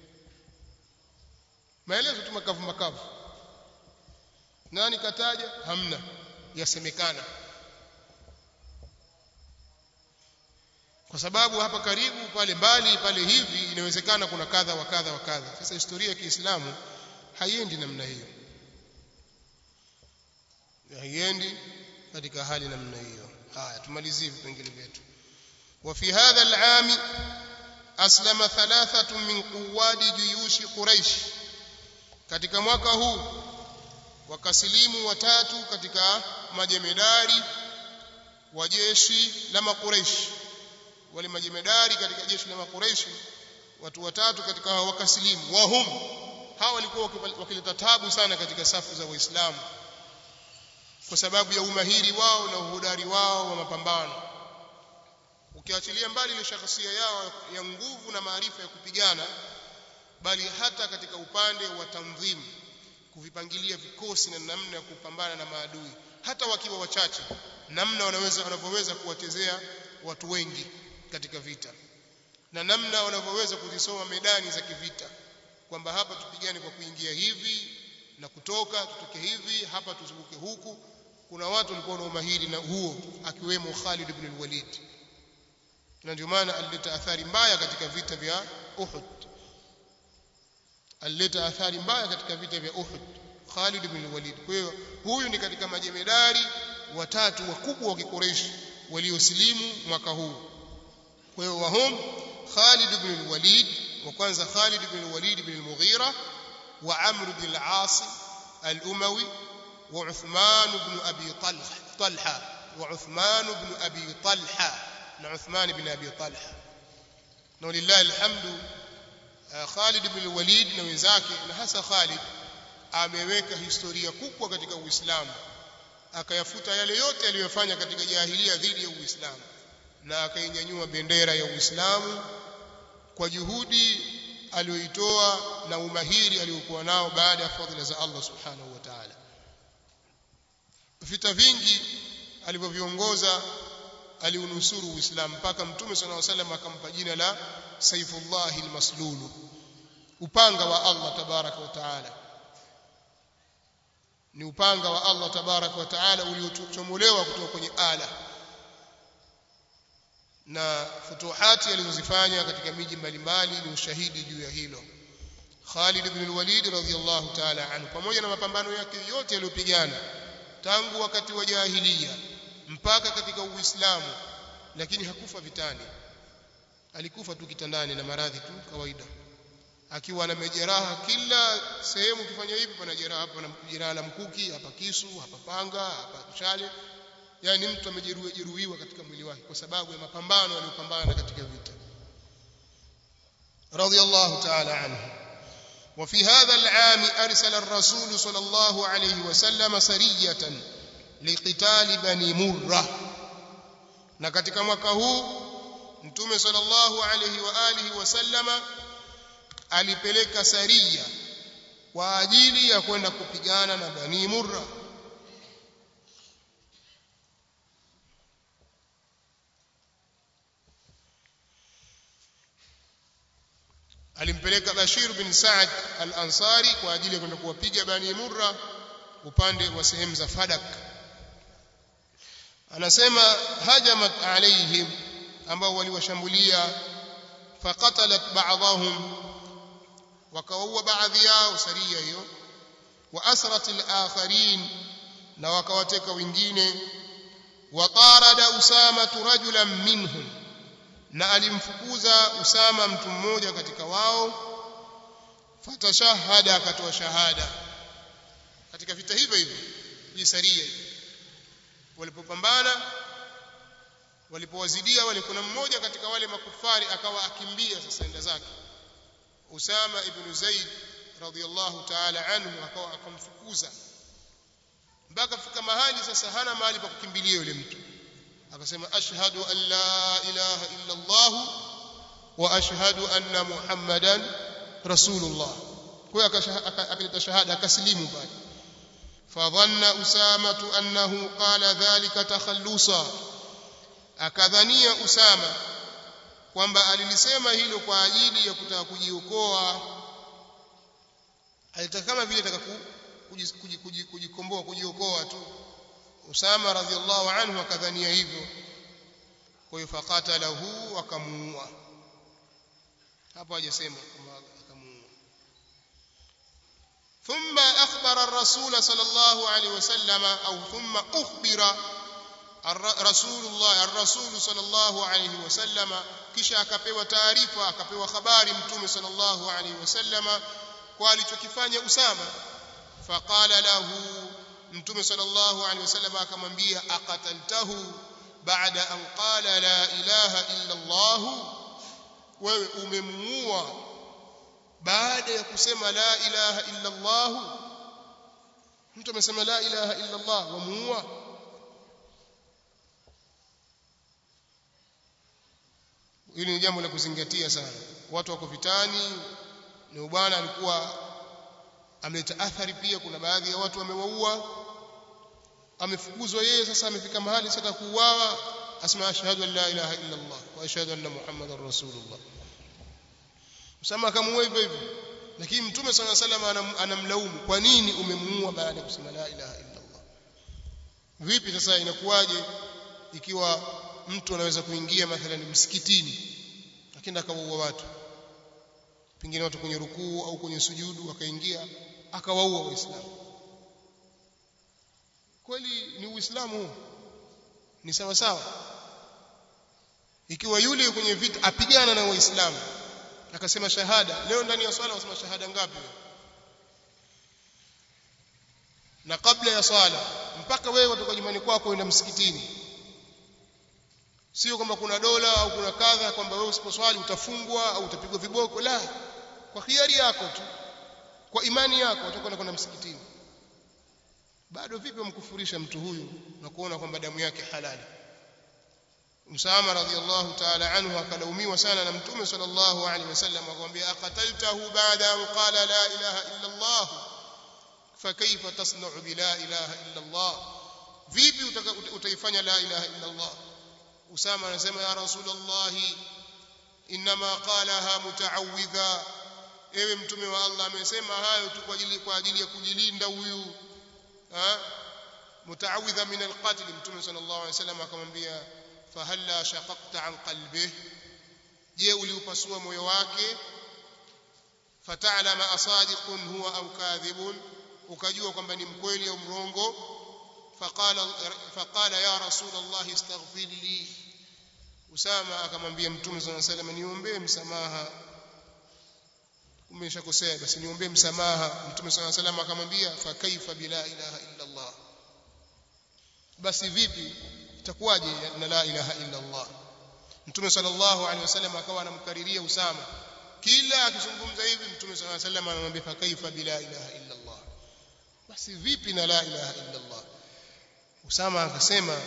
S1: maelezo tu makavu makavu nani kataja hamna yasemekana kwa sababu hapa karibu pale mbali pale hivi inawezekana kuna kadha wa kadha wa kadha sasa historia ya Kiislamu haiendi namna hiyo haiendi katika hali namna hiyo haya tumalizie vipengele vyetu وفي هذا العام أسلم ثلاثة من قواد جيوش قريش katika mwaka huu wakasilimu watatu katika majemedari wa jeshi la makureishi wale majemedari katika jeshi la makureishi watu watatu katika hao wakasilimu wahum hawa walikuwa wakileta tabu sana katika safu za waislamu kwa sababu ya umahiri wao na uhodari wao wa mapambano ukiachilia mbali ile shakhsia yao ya nguvu na maarifa ya kupigana bali hata katika upande wa tanzim kuvipangilia vikosi na namna ya kupambana na maadui hata wakiwa wachache namna wanaweza wanavyoweza kuwachezea watu wengi katika vita na namna wanavyoweza kuzisoma medani za kivita kwamba hapa tupigane kwa kuingia hivi na kutoka tutoke hivi hapa tuzunguke huku kuna watu walikuwa na umahiri na huo akiwemo Khalid ibn al-Walid na ndio maana alileta athari mbaya katika vita vya Uhud alileta athari mbaya katika vita vya Uhud Khalid ibn al-Walid kwa hiyo huyu ni katika majemedari watatu wakubwa wa Kikureishi waliosilimu mwaka huu kwa hiyo wahum Khalid ibn al-Walid wa kwanza Khalid ibn al-Walid ibn al-Mughira wa Amr ibn al-As al-Umawi wa Uthman ibn Abi Talha Talha wa Uthman ibn Abi Talha na Uthman ibn Abi Talha na lillahi alhamdu uh, Khalid ibn Walid na wenzake na hasa Khalid ameweka historia kubwa katika Uislamu akayafuta yale yote aliyofanya katika jahilia dhidi ya Uislamu na akainyanyua bendera ya Uislamu kwa juhudi aliyoitoa na umahiri aliyokuwa nao baada ya fadhila za Allah subhanahu wa ta'ala vita vingi alivyoviongoza aliunusuru Uislamu mpaka Mtume صلى الله عليه وسلم akampa jina la Saifullah al-Maslul upanga wa Allah tabaraka wa taala ni upanga wa Allah tabaraka wa taala uliochomolewa kutoka kwenye ala na futuhati alizozifanya katika miji mbalimbali ni ushahidi juu ya hilo Khalid ibn al-Walid radhiyallahu ta'ala anhu pamoja na mapambano yake yote aliyopigana tangu wakati wa jahiliya mpaka katika Uislamu lakini hakufa vitani alikufa tu kitandani na maradhi tu kawaida akiwa na majeraha kila sehemu ukifanya hivi pana jeraha hapa na jeraha la mkuki hapa kisu hapa panga hapa chale yani mtu amejeruhiwa jeruhiwa katika mwili wake kwa sababu ya mapambano aliyopambana katika vita radiyallahu ta'ala anhu وفي هذا العام أرسل الرسول صلى الله عليه وسلم سرية لقتال بني مرة na katika mwaka huu mtume sallallahu alayhi wa alihi wasallama alipeleka saria kwa ajili ya kwenda kupigana na bani murra alimpeleka Bashir bin Saad al-Ansari kwa ajili ya kwenda kuwapiga Bani Murra upande wa sehemu za Fadak anasema hajamat alaihim ambao waliwashambulia faqatalat ba'dahum wakaua baadhi yao saria hiyo wa asrat al-akharin na wakawateka wengine wa tarada usama rajulan minhum na alimfukuza Usama mtu mmoja katika wao fatashahada akatoa shahada katika vita hivyo hivyo jisaria walipopambana walipowazidia wale kuna mmoja katika wale makufari akawa akimbia sasa enda zake Usama ibn Zaid radhiyallahu ta'ala anhu akawa akamfukuza mpaka fika mahali sasa hana mahali pa kukimbilia yule mtu akasema ashhadu an la ilaha illa Allah wa ashhadu anna Muhammadan rasulullah kwa akaleta shahada akaslimu pale fadhanna usama annahu qala dhalika takhallusa akadhania usama kwamba alilisema hilo kwa ajili ya kutaka kujiokoa alitaka kama vile ataka kujikomboa kujiokoa tu Usama radhiallahu anhu akadhania hivyo kwa hiyo faqatalahu akamuua hapo hajasema kwamba akamuua ثم أخبر الرسول صلى الله عليه وسلم أو ثم أخبر رسول الله الرسول صلى الله عليه وسلم kisha akapewa taarifa akapewa habari mtume sallallahu alaihi wasallama kwa alichokifanya Usama faqala lahu mtume sallallahu alaihi wasallam akamwambia aqataltahu baada an qala la ilaha illa Allah wewe umemuua baada ya kusema la ilaha illa Allah mtu amesema la ilaha illa Allah wamuua hili ni jambo la kuzingatia sana watu wako vitani ni bwana alikuwa ameleta athari pia kuna baadhi ya watu wamewaua amefukuzwa yeye sasa amefika mahali sasa kuuawa asma ashhadu an la ilaha illa Allah wa ashhadu anna muhammadar rasulullah Usama akamuua hivyo hivyo lakini mtume sana sallam anamlaumu kwa nini umemuua baada ya kusema la ilaha illa Allah vipi sasa inakuwaje ikiwa mtu anaweza kuingia mathalan msikitini lakini akawaua watu pengine watu kwenye rukuu au kwenye sujudu akaingia akawaua waislamu kweli ni uislamu ni sawa sawa ikiwa yule kwenye vita apigana na waislamu akasema shahada leo ndani ya swala wasema shahada ngapi na kabla ya swala mpaka wewe kutoka nyumbani kwako uenda msikitini sio kwamba kuna dola au kuna kadha kwamba wewe usiposwali utafungwa au utapigwa viboko la kwa khiari yako tu kwa imani yako utakwenda kwenda msikitini bado vipi umkufurisha mtu huyu na kuona kwamba damu yake halali Usama radhiallahu ta'ala anhu akalaumiwa sana na Mtume sallallahu alaihi wasallam akamwambia aqataltahu ba'da an qala la ilaha illa Allah fakaifa tasna'u bi la ilaha illa Allah vipi utaifanya la ilaha illa Allah Usama anasema ya Rasulullah inma qalaha muta'awwidha ewe mtume wa Allah amesema hayo tu kwa ajili kwa ajili ya kujilinda huyu muta'awwidha min al-qatl mtume sallallahu alaihi wasallam akamwambia fahalla shaqaqta an qalbihi je uliupasua moyo wake fata'lama asadiqun huwa au kadhibun ukajua kwamba ni mkweli au mrongo faqala faqala ya rasul allah istaghfir li usama akamwambia mtume sallallahu alaihi wasallam niombee msamaha umeshakosea basi niombee msamaha mtume sallallahu alaihi wasallam akamwambia fa kaifa bila ilaha illa allah basi vipi itakuwaje na la ilaha illa Allah Mtume sallallahu alaihi wasallam akawa anamkariria Usama kila akizungumza hivi Mtume sallallahu alaihi wasallam anamwambia fa kaifa bila ilaha illa Allah basi vipi na la ilaha illa Allah Usama akasema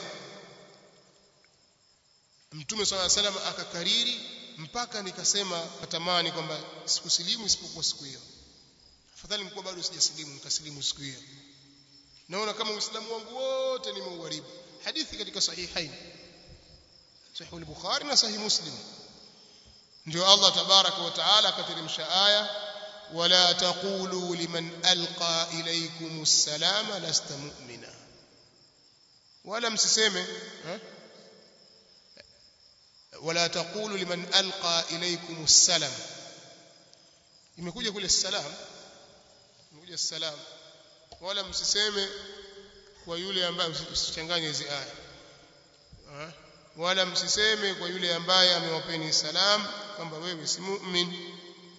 S1: Mtume sallallahu alaihi wasallam akakariri mpaka nikasema natamani kwamba sikusilimu isipokuwa siku hiyo afadhali mkuwa bado sijasilimu nikasilimu siku hiyo naona kama uislamu wangu wote nimeuharibu hadithi katika sahihain sahih al-bukhari na sahih muslim ndio Allah tabaraka wa taala akateremsha aya wala taqulu liman alqa ilaykum as-salama lasta mu'mina wala msiseme wala taqulu liman alqa ilaykum as-salam imekuja kule salam imekuja salam wala msiseme kwa yule ambaye usichanganye hizi aya wala msiseme kwa yule ambaye amewapeni salam kwamba wewe si mu'min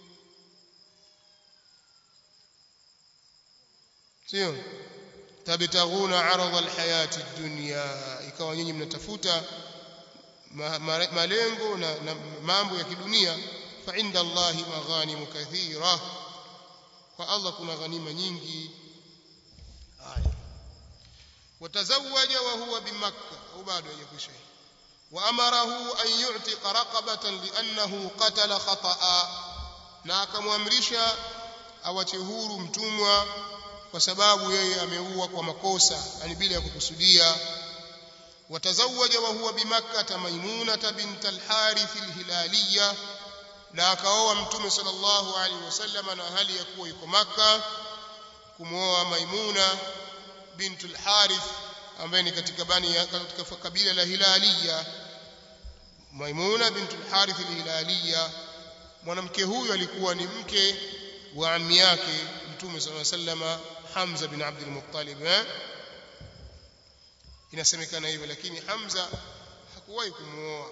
S1: sio tabtaghuna arada alhayati dunya ikawa nyinyi mnatafuta malengo na, na mambo ya kidunia fa inda allahi maghanimu kathira kwa Allah kuna ghanima nyingi haya وتزوج وهو بمكة وبعد يكشف وأمره أن يعتق رقبة لأنه قتل خطأ na akamwamrisha awache huru mtumwa kwa sababu yeye ameua kwa makosa yani bila ya kukusudia watazawaja wa huwa bimakkah maimunata bint al-harith al-hilaliyya na akaoa mtume sallallahu alaihi wasallam na hali ya kuwa yuko makka kumwoa maimuna bint al-harith ambaye ni katika bani katika kabila la hilaliya maimuna bint al-harith al-hilaliyya mwanamke huyu alikuwa ni mke wa ammi yake mtume sallallahu alaihi wasallam Hamza bin Abdul Muttalib eh? inasemekana hivyo lakini Hamza hakuwahi kumuoa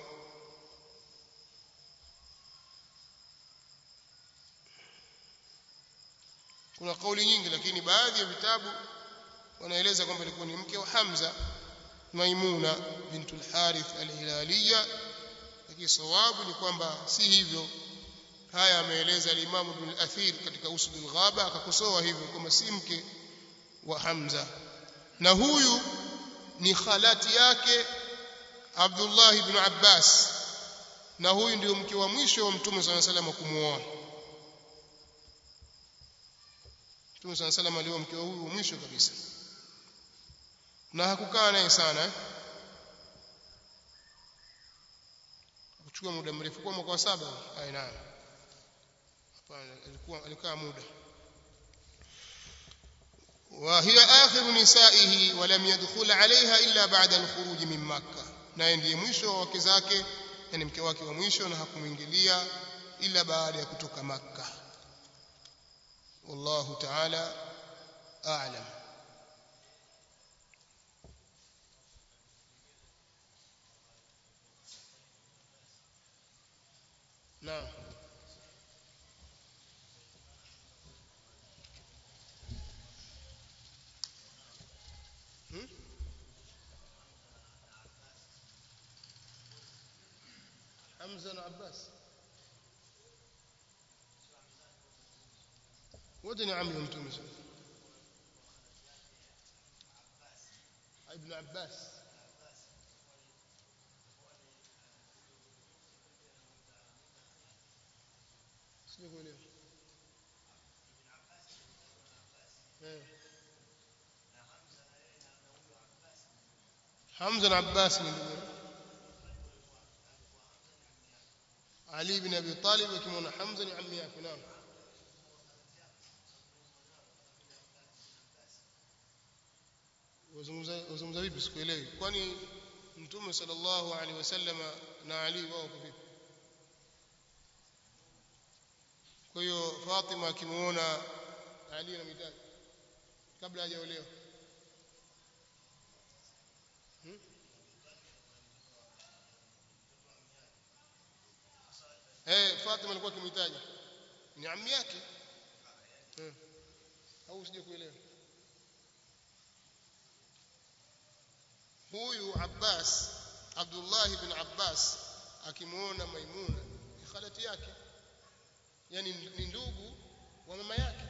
S1: kuna kauli nyingi lakini baadhi ya vitabu wanaeleza kwamba alikuwa ni mke wa Hamza Maimuna bintul Harith al-Hilaliya lakini sawabu ni kwamba si hivyo haya ameeleza al-Imam Ibn al-Athir katika Usd al-Ghaba akakosoa hivyo kwamba si mke wa Hamza na huyu ni khalati yake Abdullah ibn Abbas na huyu ndio mke wa mwisho wa Mtume صلى الله عليه وسلم kumuoa Mtume صلى الله عليه وسلم alikuwa mke wa huyu mwisho kabisa na hakukaa naye sana eh? kuchukua muda mrefu kwa mwaka wa saba ai naam hapana alikuwa alikaa muda وهي آخر نسائه ولم يدخل عليها إلا بعد الخروج من مكة naye ndiye mwisho wa wake zake yani mke wake wa mwisho na hakumwingilia ila baada ya kutoka makka wallahu ta'ala a'lam naam Hamza na Abbas wote ni ammi wa mtume sallallahu ibn Abbas sijakuelewa eh Hamza na Abbas ni ndugu Ali ibn Abi Talib akimwona Hamza ni ammi yake naam wazungumza vipi sikuelewi kwani mtume sallallahu alaihi wasallama na Ali wao kwa vipi kwa hiyo Fatima akimuona Ali na mitaji kabla hajaolewa hmm? eh Fatima alikuwa akimhitaji ni ammi yake hmm. au usije kuelewa huyu Abbas Abdullah ibn Abbas akimuona Maimuna ni khalati yake yani ni ndugu wa mama yake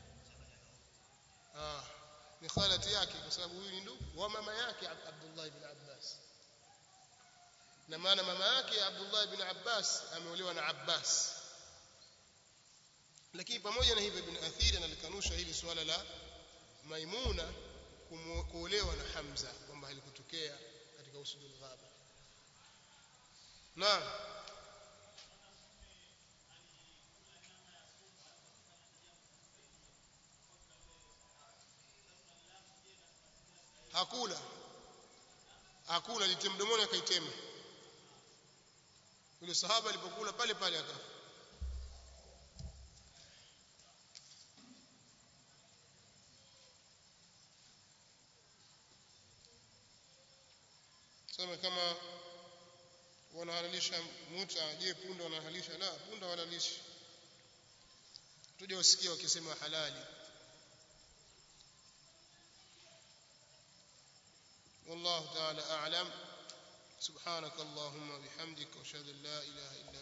S1: ah ni khalati yake kwa sababu huyu ni ndugu wa mama yake Abdullah ibn Abbas na maana mama yake Abdullah ibn Abbas ameolewa na Abbas lakini pamoja na hivyo ibn Athir analikanusha hili suala la Maimuna kuolewa na Hamza kwamba halikutokea katika usudul ghaba naam hakula hakula litem mdomoni akaitema yule sahaba alipokula pale pale akafa sema kama wanahalalisha muta je punda wanahalalisha la punda wanalishi tuje wasikie wakisema halali والله تعالى أعلم سبحانك اللهم وبحمدك واشهد ان لا اله الا